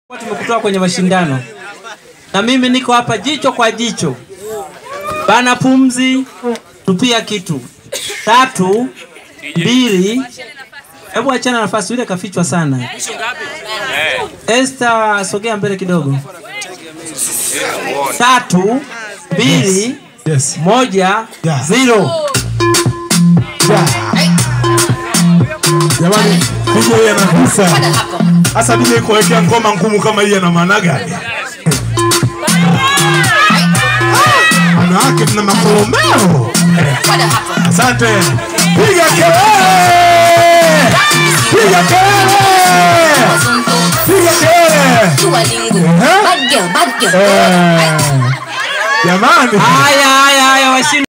tumekutoa kwenye mashindano na mimi niko hapa jicho kwa jicho, bana pumzi, tupia kitu. Tatu, mbili, hebu achana nafasi, yule kafichwa sana. Esther, sogea mbele kidogo. Tatu, mbili, Yes. moja, Yeah. zero. Jamani, DJ hii anagusa. Sasa DJ kuwekea ngoma ngumu kama hii ana maana gani? Wanawake mna makoromeo. Asante. Piga kelele! Piga kelele! Piga kelele! Eh. Jamani. Haya, haya, haya, washindi.